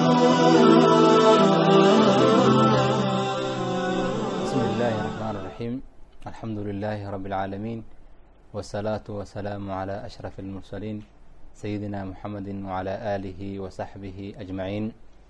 بسم الله الرحمن الرحيم الحمد لله رب العالمين والصلاة والسلام على أشرف المرسلين سيدنا محمد وعلى آله وصحبه أجمعين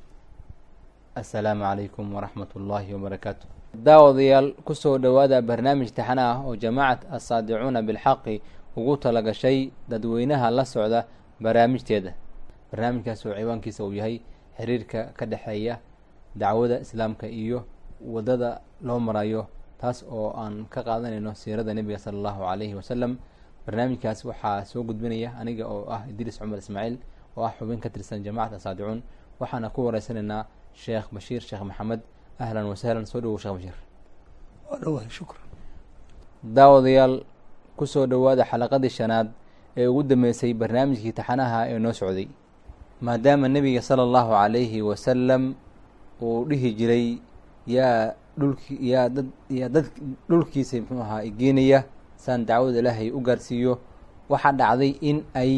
السلام عليكم ورحمة الله وبركاته daawadayaal kusoo dhowaada barnaamij taxana ah oo jamaacat asaadicuuna bilxaqi ugu talagashay dadweynaha la socda barnaamijteeda barnaamijkaas oo ciwaankiisa uu yahay xiriirka ka dhexeeya dacwada islaamka iyo wadada loo marayo taas oo aan ka qaadanayno siirada nebiga sala allahu calayhi wasalam barnaamijkaas waxaa soo gudbinaya aniga oo ah idriis cumar ismaaciil oo ah xubin ka tirsan jamacat asaadicuun waxaana ku wareysanaynaa sheekh bashiir sheekh maxamed ahlan wasahlan soo dhawow sheekh bashiir waa dhawahay shukran daawadayaal kusoo dhowaada xalaqadii shanaad ee ugu dambeysay barnaamijkii taxanaha ee noo socday maadaama nebiga sala allahu calayhi wasalam uu dhihi jiray yaa dhulki yaa dad yaa dad dhulkiisa muxuu ahaa igeenaya saan dacwada ilaahay u gaarsiiyo waxaa dhacday in ay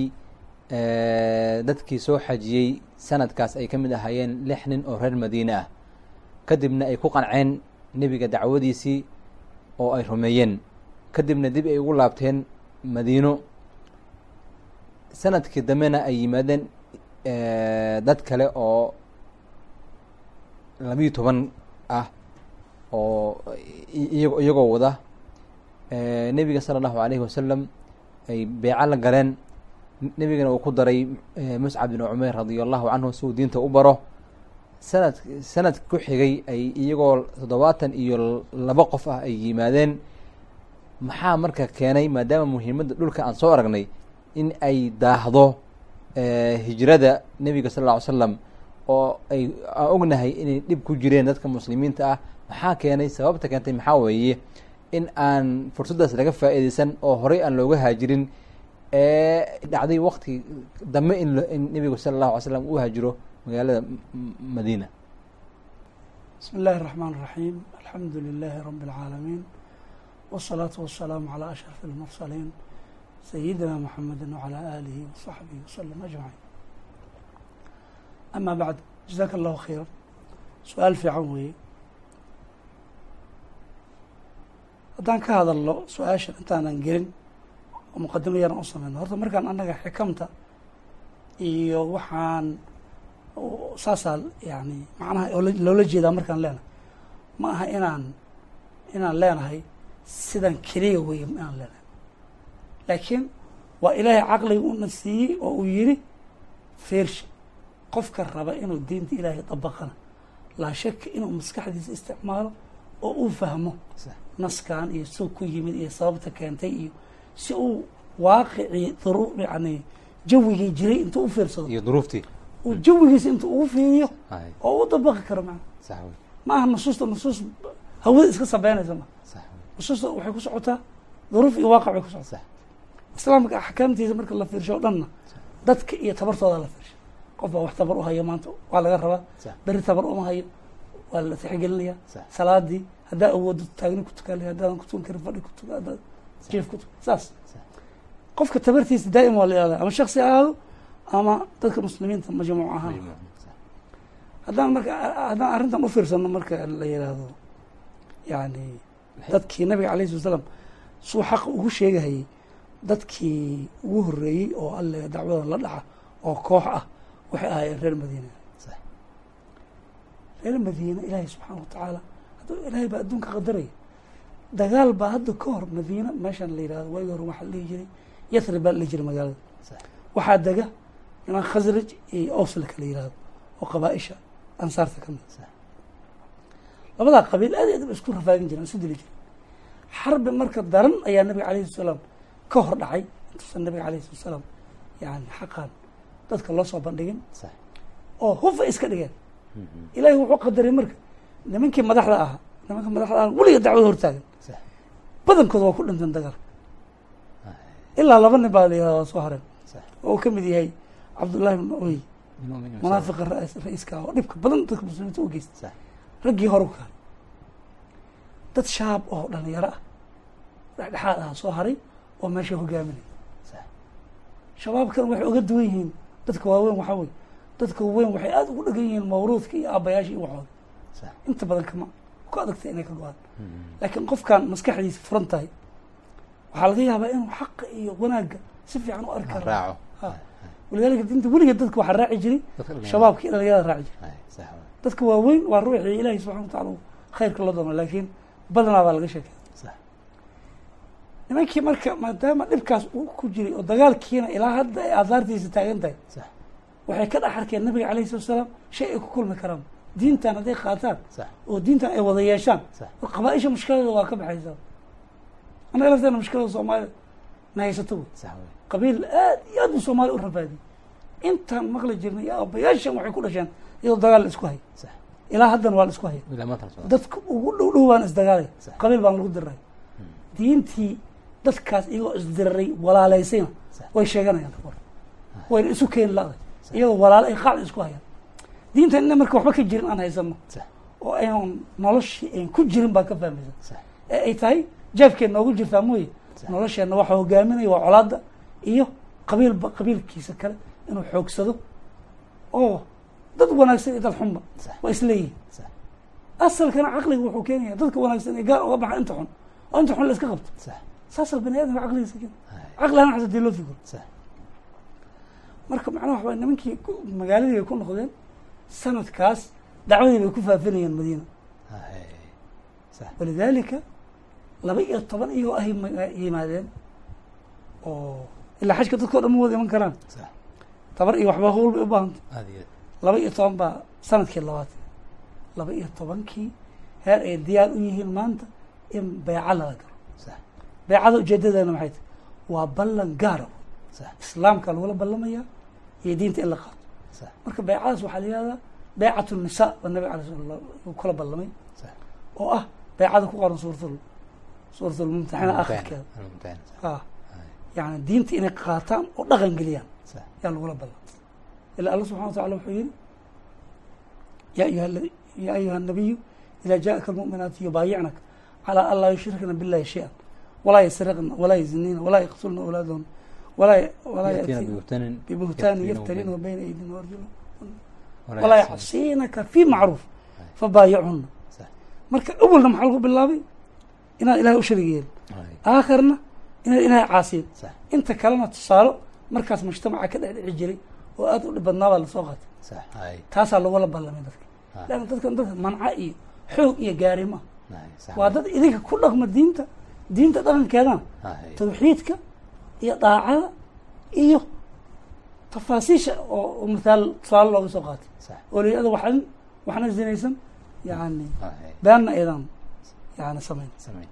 dadkii soo xajiyey sanadkaas ay ka mid ahaayeen lix nin oo reer madiine ah kadibna ay ku qanceen nebiga dacwadiisii oo ay rumeeyeen kadibna dib ay ugu laabteen madiino sanadkii dambena ay yimaadeen dad kale oo labiyo toban ah oo iyago iyagoo wada nebiga sala allahu alayhi wasalam ay beeco la galeen nebigana uu ku daray muscab bin cumeer radia allahu canhu si uu diinta u baro sanad sanad ku xigay ay iyagoo toddobaatan iyo laba qof ah ay yimaadeen maxaa marka keenay maadaama muhiimadda dhulka aan soo aragnay in ay daahdo hijrada nebiga sal lla ly slam oo ay aan ognahay inay dhib ku jireen dadka muslimiinta ah maxaa keenay sababta keentay maxaa weeye in aan fursaddaas laga faa'iideysan oo horey aan looga haajirin ee dhacday wakti dambe in in nebigu sala allahu alay slam uu haajiro magaalada madiina bismi اllahi الرaxmaan الraxiim alxamdu lilahi rabi اlcaalamiin wالsalaatu wasalaamu calى ashraf اlmursaliin sayidina mxamedi wعalى alihi waصaxbihi waslm ajmaciin ama bacd jazaaka allahu khayra su-aal fiican weeye haddaan ka hadalno su-aashan intaanan gelin oo muqadimo yaran u sameyno horta markaan annaga xikamta iyo waxaan saasaa yani macnaha loola jeedaa markaan leenahay ma aha inaan inaan leenahay sidan keliya weeye inaan leenahay laakiin waa ilaahay caqliga una siiyey oo uu yidhi feersha qofka raba inuu diinta ilaahay dabaqana laa shaka inuu maskaxdiisa isticmaalo oo uu fahmo naskan iyo suu ku yimid iyo sababta keentay iyo si uu waaqicii duru yani jawigii jiray intuu u fiirsado iyo duruuftii uu jawigiisa intuu ugu fiiriyo oo u dabaqi karo maa sax wey ma aha nusuusta nusuus hawada iska sabeynaysa ma sax wey nusuusta waxay ku socotaa duruuf iyo waaqac bay ku socotaa sax islaamka axkaamtiisa marka la fiirsho o dhanna dadka iyo tabartooda la fiirsho qof baa wax tabar u hayo maanta waa laga rabaa sax beri tabar uma hayo waa la tixgelinaya sax salaadii haddaa awoodo taagni ku tukan haddaadan ku tukan karin fadhi ku tuka haddaad jief ku tuka saas sax qofka tabartiisa daa'im waa la ilaaliya ama shaksi ha ahaado ama dadka muslimiinta majmuuc ahaan sax haddaan marka haddaan arrintan u fiirsano marka la yidhaahdo yani dadkii nabiga alayh sala slam suu xaqa ugu sheegahayay dadkii ugu horreeyey oo alle dacwada la dhaca oo koox ah waxay ahaayeen reer madiina sax reer madiina ilaahay subxaana wa tacaala hadduu ilaahay baa adduunka qadaraya dagaal baa hadda ka hor madiina meeshan la yidhahdo waagi hore waxaa la dhihi jiray yathrib baa la dhihi jiray magaalada sax waxaa dega niman khasraj iyo awsla kala yidhahdo oo qabaa-isha ansaarta ka mid sax labadaa qabiil aad iyo aad ba isku rafaagin jireen isu dili jireen xarbi marka daran ayaa nabiga alayhi salaam ka hor dhacay intuusan nabiga alayhi salatu salaam yani xaqan dadka loo soo bandhigin sax oo hufa iska dhigeen ilaahay wuxuu qadaray marka nimankii madaxda ahaa nimanka madaxda ah weliga dacwada hortaagan sax badankooda waa ku dhinteen dagaalka ilaa laba nin baa la yihahda waa soo hareen sax oo uu ka mid yahay cabdullahi bn uy munaafiqa ra- ra-iiska ah oo dhibka badan dadka muslimiinta u geysta sax raggii hore ku haray dad shaab oo dhalinyaro ah dhexdhexaad ah soo haray oo meesha hogaaminaya sax shabaabkan waxay oga duwan yihiin dadka waaweyn waxaa weye dadka weyn waxay aada ugu dhegan yihiin mawruudka iyo aabayaasha iyo waxooda sax inta badan kama ku adagtay inay ka go-aan Mm. laakiin qofkan maskaxdiisa furan tahay waxaa laga yaabaa inuu xaqa iyo wanaagga si fiican u arki Ha karo raaco Ha. walidaalika dinta weligeed dadka waxaa raaci jiray dadka dhalinyarada. shabaabka iyo dhalinyarada raaci jiray Hay, sax waay. dadka waaweyn waa ruuxii ilaahay subxana watacala uu khayrka la doono laakiin badanaa baa laga sheekay sax nimankii marka maadaama dhibkaas uu ku jiray oo dagaalkiina ilaa hadda ay aadaartiisa taagan tahay sax waxay ka dhex arkeen nabiga calayhi salatu wasalaam shay ay ku kulmi karaan diintan hadday qaataan sax oo diintan ay wada yeeshaan sax qabaa-isha mushkiladooda waa ka baxaysaa annaga lafteena mushkilada soomaalida na haysato wey sax waay. qabiil aad iyo aad buu soomaaliya u rafaadiyey intaan maqli jirnay iyo aabbayaashan waxay ku dhasheen iyadoo dagaal la isku haya sax ilaa haddana waa la isku haya ilaa maanta la socda. dadka ugu dhow dhow baan isdagaalaya Sax. qabiil baan lagu diray diintii dadkaas iyagoo isdiraray walaalaysayna Sax. way sheeganayaan hor wayna isu keeni la-day iyagoo walaalo ay qaacda isku hayaan diinta ina marka waxba ka jirin aan haysano sax oo aynan noloshii ayn ku jirin baa ka fahmaysa sax ee ay tahay jeefkeen noogu jirtaa mooye Sax. nolosheenna waxa hogaaminaya waa colaadda iyo qabiilba qabiilkiisa kale inuu xoogsado oo dad wanaagsan iyo dad xunba sax waa isleeyihin sax asalkana caqliga wuxuu keenaya dadka wanaagsan ee gaar uga baxa inta xun oo inta xun la iska qabto sax saasal bani aadamka caqligiisa keena Hay, caqli ahaan xasa dii loo fikiro sax marka macnaha waxa waye nimankii ku- magaaladii bay ku noqdeen sanadkaas dacwadii bay ku faafinayeen madiina Hay, sax walidaalika laba iyo toban iyagoo ay ma- yimaadeen oo ilaa xajka dadkao dhan ma wada iman karaan sax tabar iyo waxba howl bay u baahanta aad iyo laba iyo toban baa sanadkii labaad laba iyo tobankii heer ay diyaar u yihiin maanta in beeca lala galo sax beecada ujeedadeena maxay tahay waa ballan gaara sax islaamka lagula ballamaya iyo diinta in la qaato sax marka beecadaas waxaa la yihahdaa beecatu nisa baa nabiga alay sala uu kula ballamay sax oo ah beecada ku qoran suuratul suuratulmumtaxina akhirkeeda Al-Mumtahan, sax. ah Hay, yani diinta inay qaataan oo dhaqan geliyaan sax yaa lagula ballan ila alla subxana wa tacala wuxuu yihi ya ayuha la- ya ayuha الnabiyu ida jaءaka الmuؤminaatu yubaayicnaka calى an laa yushrikna biاllahi shayئa walaa yasriqna walaa yazinina walaa yaqtulna awlaadahuna walaa walaa يأتينا yأtiina ببهتان bibuhtaani يفترينه yaftarinahu bayna aydina warjula ولا walaa يحسن. yacsinaka fi macruuf fabaayicuna صح marka awalna maxaa lagu bilaabay inaad ilahay u sharig yeelin هاي. aakhirna inaad ilahay caasiyin صح inta kalena tusaalo markaas mujtamaca ka dhex dhici jiray oo aad u dhib badnaa baa lasoo qaatay صح هاي taasaa lagula ballamay dadka ها. leanna dadkan dadka manca iyo xoog iyo gaarimo ah هاي. صح waa dad idinka ku dhaqma diinta diinta dhaqankeedana هاي. tawxiidka iyo daacada iyo tafaasiisha oo oo mithaal tusaale looga soo qaatay صح oo layihahdo waxan waxna zinaysan yani هاي. beenna aydan yani samayn سمعي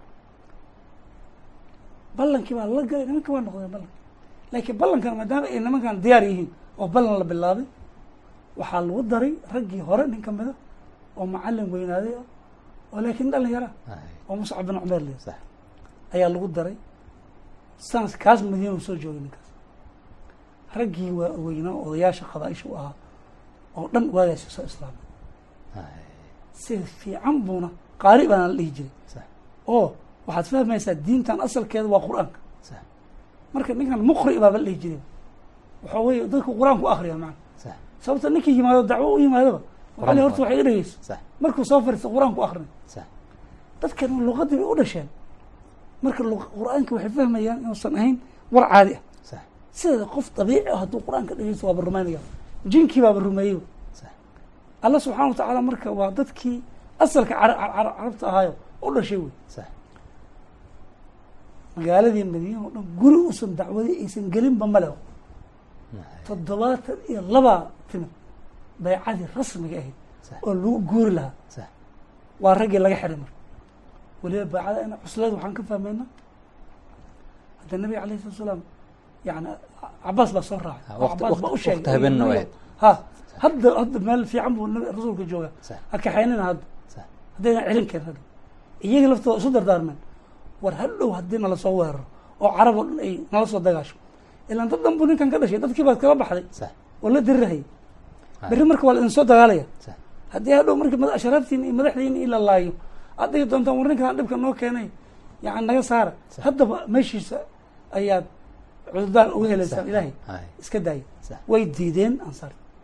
ballankii baa la galay nimanka waa noqdeen ballanki laakiin ballankana maadaama ay nimankan diyaar yihiin oo ballan la bilaabay waxaa lagu daray raggii hore nin ka mida oo macalin weynaaday ah oo laakiin dhallin yara هاي. oo muscab bin cumeer le صح ayaa lagu daray sanas kaas madiina uu soo joogay ninkaas raggii waa weynaa odayaasha qabaaisha u ahaa oo dhan waagaasi soo islaamay هاي. sida fiican buuna qaari baana la dhihi jiray صح oo waxaad fahmaysaa diintan asalkeeda waa qur-aanka صح marka ninkan muqri baaba la dhihi jiray waxa weeye dadku qur-aanku akriya macana صح sababta ninkii yimaado dacwo u yimaadaba waxaa la horta waxay dhegeyso صح markuu soo fariisto qur-aanku akrinay صح dadkan luqadii bay u dhasheen marka luq- qur-aanka waxay fahmayaan inuusan ahayn war caadi ah صح sideeda qof dabiici ah hadduu qur-aanka dhegeysto waaba rumaynaya jinkii baaba rumeeyey صح alla subxana watacaala marka waa dadkii asalka cara- cara- carabta ahaayo u dhashay wey صح magaaladii madiina oo dhan guri uusan dacwadii aysan gelinba male هاي. toddobaatan iyo labaa timid baycadii rasmiga ahayd صح oo lagu guuri lahaa صح waa raggii laga xiray marka weliba baycada ina cuslada waxaan ka fahmaynaa hadda nabiga alayh salatu salaam yani cabaas baa soo raacay Ha, oo waqti- cabaas baa u waqti- sheegay waqti habeenna Nabiga- wayd. ha hadda hadda meel fiican buu nabi rasuulka jooga صح ha kaxaynina hadda صح haddayna celin karin hadda iyaga laftooda isu dardaarmeen war hadhow haddii nala soo weeraro oo carab oo dhan ay nala soo dagaasho ilaan dad dhan buu ninkan ka dhashay dadkii baad kala baxday صح oo la dirirahayay هاي. berri marka waa la idin soo dagaalaya صح haddii hadhow marka mada- ashraaftiina iyo madaxdiina in la laayo aad dhigi doontaan war ninkaan dhibka noo keenay yani naga saara Sax. haddaba meeshiisa ayaad cudurdaan uga helaysaan صح. ilaahay هاي. iska daaya صح way diideen ansaar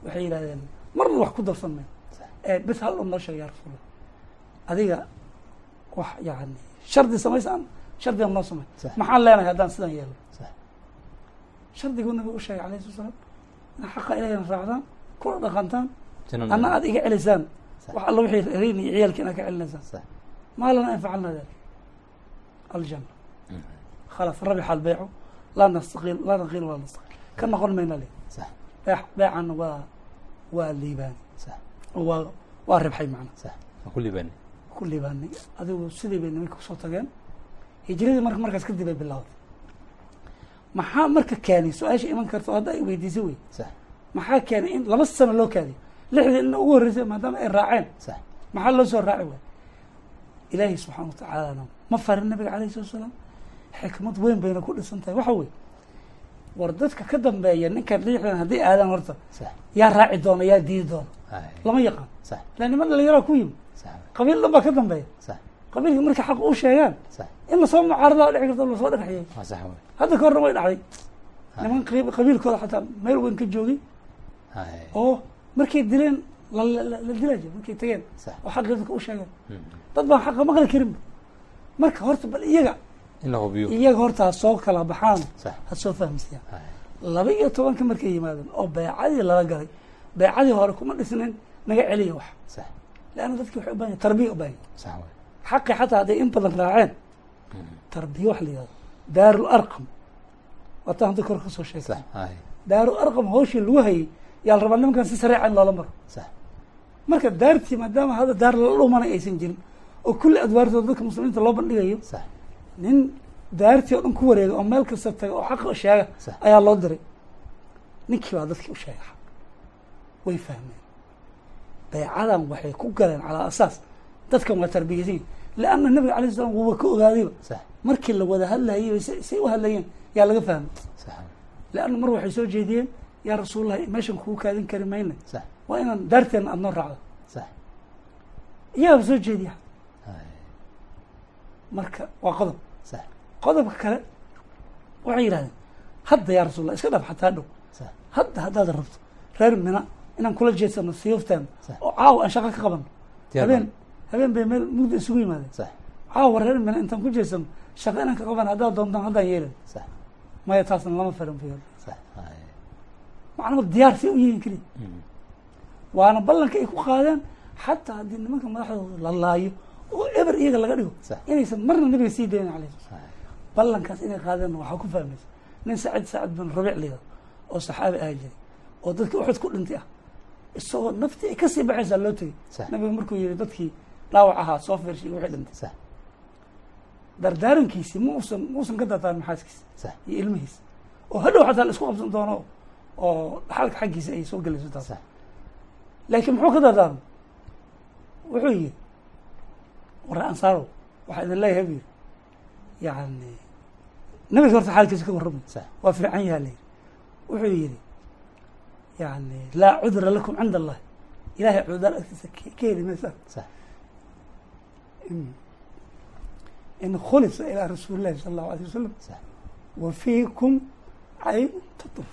waxay yidhahdeen marna wax ku darsan mayn Sax. ee bes hal un noo sheeg yaa rasuulallah adiga wax yani shardi samaysaan shardiga noo samay Sax. maxaan leenahay haddaan sidan yeelo Sax. shardiguu nabigu u sheegay alayhi salatu salaam in xaqa ilahina raacdaan kula dhaqantaan Jannada. anna aad iga celisaan Sax. wax alla wixii reyn iyo ciyaalki inaad ka celinaysaan Sax. ما لنا أن فعلنا ذلك الجنة Mhm. خلاص ربح البيع لا نستقيل لا نقيل ولا نستقيل كما قلنا من لي Sax. بيع بيعا و والليبان Sax. و والربحي معنا Sax. Waan ku liibaanay. كل ليباني أدو سيدي بين منك صوت جان هجري مرك مركز كدي بالله maxaa marka keenay su-aasha iman karta oo hadda ay weydiisay wey Sax. maxaa keenay in laba sano loo kaadiyo lixdii ina ugu horreysay maadaama ay raaceen Sax. maxaa loo soo raaci waay ilaahay subxaana watacaalana ma farin nabiga alayh salatu salaam xikmad weyn bayna ku dhisan tahay waxa weye war dadka ka dambeeya ninkan liixdan haddii aadaan horta Sax. yaa raaci doona yaa diidi doona Ay. lama yaqaan Sax. ila niman dhalinyaraa ku yimi Sax. qabiil dhan baa ka dambeeya Sax. qabiilkii markay xaq u sheegaan Sax. in lasoo mucaaradaa dhici karta lasoo dhagaxiyey Waa sax wey. hadda ka horna way dhacday Ay. niman qab- qabiilkooda xataa meel weyn ka joogay Ay. oo markay dileen la la la dilaa jira markay tageen Sax. oo xaqii dadka u sheegeen Mhm. dad baan xaqa maqli karinba marka horta bal iyaga In la hubiyo. iyaga horta ha soo kala baxaan Sax. ha soo fahamsiiyaan Ay. laba iyo tobanka markay yimaadeen oo beecadii lala galay beecadii hore kuma dhisnin naga celiya wax Sax. leanna dadki waxay u baahan yahin tarbiya u baahan yahin Sax wey. xaqi xataa hadday in badan raaceen Mhm. tarbiya wax la yihahdo daarul arqam waataan hadda kor ka soo sheegay Sax. Ay. daarul arqam hawshii lagu hayay yaa la rabaa nimankan si sareeca in loola maro Sax. marka daartii maadaama hadda daar lala dhumanay aysan jirin oo kulli adwaartooda dadka muslimiinta loo bandhigayo Sax. nin daartii oo dhan ku wareega oo meel kasta taga oo xaqa sheega Sax. ayaa loo diray ninkii baa dadkii u sheegay xaq way fahmeen baycadan waxay ku galeen calaa asaas dadkan waa tarbiyaysan yihin leanna nabiga alay slam wuuba ka ogaadayba Sax. markii la wada hadlayay bay say say u hadlayeen yaa laga fahmay Sax. leanna mar waxay soo jeediyeen yaa rasuulallah meeshan kugu kaadin kari mayna Sax. waa inaan daarteena aad noo raacdo Sax. iyaaba soo jeediya Ay. marka waa qodob Sax. qodobka kale waxay yidhahdeen hadda yaa rasuulallah iska dhaf xataa dhow Sax. hadda haddaad rabto reer mina inaan kula jeedsano siyoftaan Sax. oo caawa aan shaqo ka qabano Diyaar habeen baan. habeen bay meel mugdi isugu yimaadeen Sax. caawa reer mina intaan ku jeedsano shaqo inaan ka qabano haddaad doontaan haddaan yeelin Sax. maya taasna lama farin fiyo Sax. Ay. macnama diyaar si u yihiin keliya Mhm. waana ballanka ay ku qaadeen xataa haddii nimanka madaxdooda la laayo oo eber iyaga laga dhigo Sax. inaysan marna nabiga sii daynin alayh sala Ay. ballankaas inay qaadeen waxaa ku fahmaysa nin sacid sacid bin rabiic layado oo saxaabi aha jiray oo dadkii uxud ku dhintay ah isagoo naftii ay kasii baxaysaa loo tegey Sax. nabiga markuu yihi dadkii dhaawac ahaa soo fiirshay wixii dhintay Sax. dardaarankiisii ma usan ma usan ka daataan maxaaskiisa Sax. iyo ilmihiisa oo hadhow xataa la isku qabsan doono oo dhaxalka xaggiisa ay soo gelayso taas Sax. laakiin muxuu ka dardaarmay wuxuu yihi war ansaarow waxaa idin leeyahay bu yidhi yani nabiga horta xaalkiisa ka warramay Sax. waa fiican yaha la yidhi wuxuu yidhi yani laa cudra lakum cinda allahi ilahay cudurdaar agtiisa ka ka heli maysaan Sax. in in khulisa ilaa rasuuli llahi sala allahu alayh wasalam Sax. wa fiikum cayn tatuf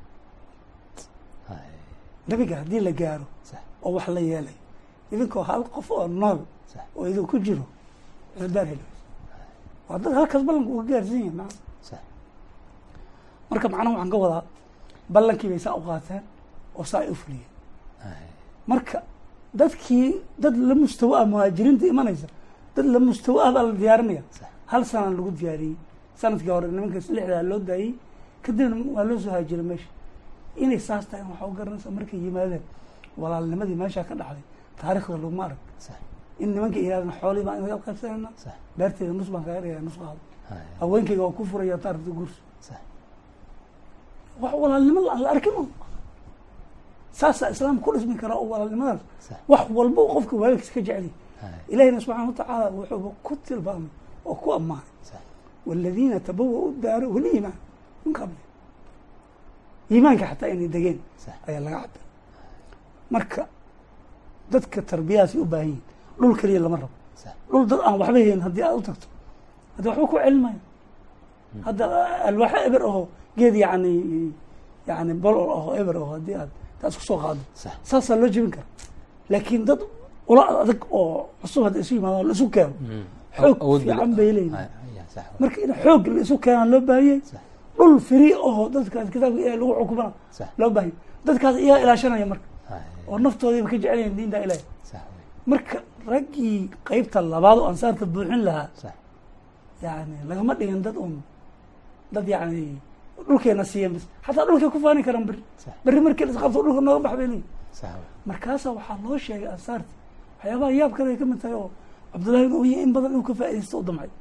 Ay. nabiga haddii la gaaro Sax. oo wax la yeelay idinkoo hal qof oo nool Sax. oo idin ku jiro cudurdaar heli mayso waa dad halkaas ballanka uga gaarsan yahin maa Sax. marka macnaha waxaan ka wadaa ballankii bay saa u qaateen oo saa ay u fuliyeen Ay. marka dadkii dad la mustawa ah muhaajiriinta imanaysa dad la mustawa ah baa la diyaarinaya Sax. hal sanaa lagu diyaariyey sanadkii hore nimankaas lixdaa loo daayey kadibna waa loo soo haajiray meesha inay saas tahay waxaa u garanaysa markay yimaadeen walaalnimadii meeshaa ka dhacday taariikhda laguma arag Sax. in nimanka yihaahdeen xoolii baan inaga qaybsanayna Sax. beerteeda nus baan kaga dhigaya nus qaado Ay. haweenkayga waa ku furaya taarifta guurso Sax. wax walaalnimo aan la arkin un saasaa islaamka ku dhismi karaa oo walaalnimadaas Sax. wax walba uu qofka waalidkiisa ka jecel yahay Ay. ilahina subxaana watacaala wuxuuba ku tilmaamay oo ku ammaanay Sax. waladiina tabawa-u daaro waliimaan min qabli iimaanka xataa inay degeen Sax. ayaa laga cabay marka dadka tarbiyadaasay u baahan yihin dhul keliya lama rabo Sax. dhul dad aan waxba helin haddii aad u tagto haddi waxba ku celinmayo hadda alwaaxo eber aho geed yani yani bolol aho eber aho haddii aad taa isku soo qaado sax saasaa loo jebin kara laakiin dad ula adag oo cusub hadda isu yimaadaan la isu keeno Mm. xoog Awood bil- fiican bay leeyihin Ay, ay, sax waay. marka in xoog la isu keenaa loo baahiyey sax dhul firi oo dadkaas kitaabka ilahi lagu xukumana sax loo baahiyey dadkaas iyaa ilaashanaya marka ay, oo naftoodiiba ka jecelyahin diinta ilahi sax waay. marka raggii qeybta labaad oo ansaarta buuxin lahaa sax yani lagama dhigin dad un dad yani dhulkeena siiyan bis xataa dhulkay ku faani karaan beri sax berri markii la isqabto dhulka nooga bax bay leeyihin sax waay. markaasaa waxaa loo sheegay ansaarti waxyaabaha yaab kale ay ka mid tahay oo cabdullahi ibn uya in badan inuu ka faaidaysto u damcay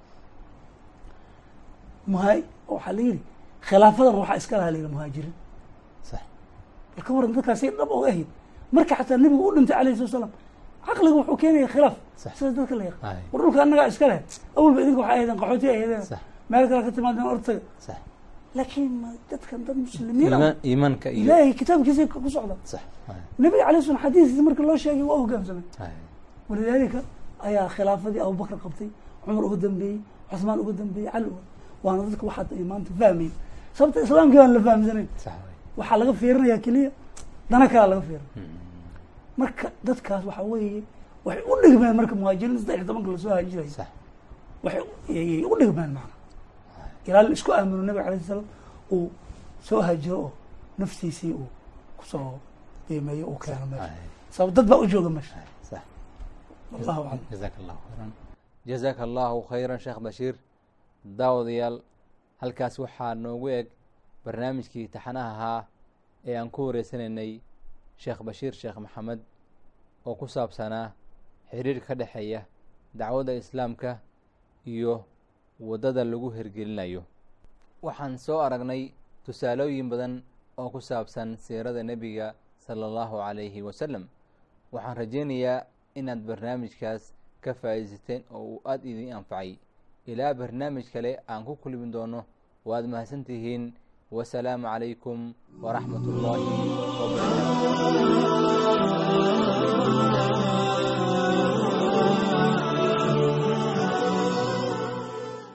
muha waxaa la yidhi khilaafadan waxaa iska lahaa la yidhi muhaajiriin sax bal ka waran dadkaasay dhab oga ahayd marka xataa nebigu u dhintay alayhi salatu salaam caqliga wuxuu keenaya khilaaf Sax. sida dadka la yaqaan ay, war dhulka annagaa iska leh awalba idinka waxay ahaydeen qaxooti ay ahaydeen sax meel kale ka timaadeen ortaga sax laakiin ma dadkan dad muslimiin ah iimaan iimaanka iyo ilaahay kitaabkiisa ku socda sax ay, nebiga alayh salam xadiiskiisa marka loo sheegay waa hogaamsamay ay, walidaalika ayaa khilaafadii abubakr qabtay cumar uga dambeeyey cusmaan uga dambeeyey cali uga waana dadka waxaad ay maanta fahmayn sababta islaamkii baan la fahamsanayn sax waay. waxaa laga fiirinayaa keliya dana kalaa laga fiirinaya Mm. marka dadkaas waxaa weeye waxay u dhigmeen marka muhaajiriin saddex iyo tobanka lasoo haajiraya sax waxay ayay u dhigmeen macna ilaa la isku aamino nabiga alayh salaam uu soo haajiro oo naftiisii uu kusoo qiimeeyo uu keeno meesha ay, sabab dad baa u jooga meesha ay, sax wallahu aclam jazaaka allahu khayran jazaaka allahu khayran sheekh bashiir daawadayaal halkaas waxaa noogu eg barnaamijkii taxanaha ahaa ee aan ku wareysanaynay sheekh bashiir sheekh maxamed oo ku saabsanaa xiriirka ka dhexeeya dacwadda islaamka iyo waddada lagu hirgelinayo waxaan soo aragnay tusaalooyin badan oo ku saabsan siirada nebiga sala allahu calayhi wasalam waxaan rajaynayaa inaad barnaamijkaas ka faa'iidaysateen oo uu aada idin anfacay ilaa barnaamij kale aan ku kulmi doono waad mahadsan tihiin wasalaamu calaykum waraxmat ullaahi wabarakaatu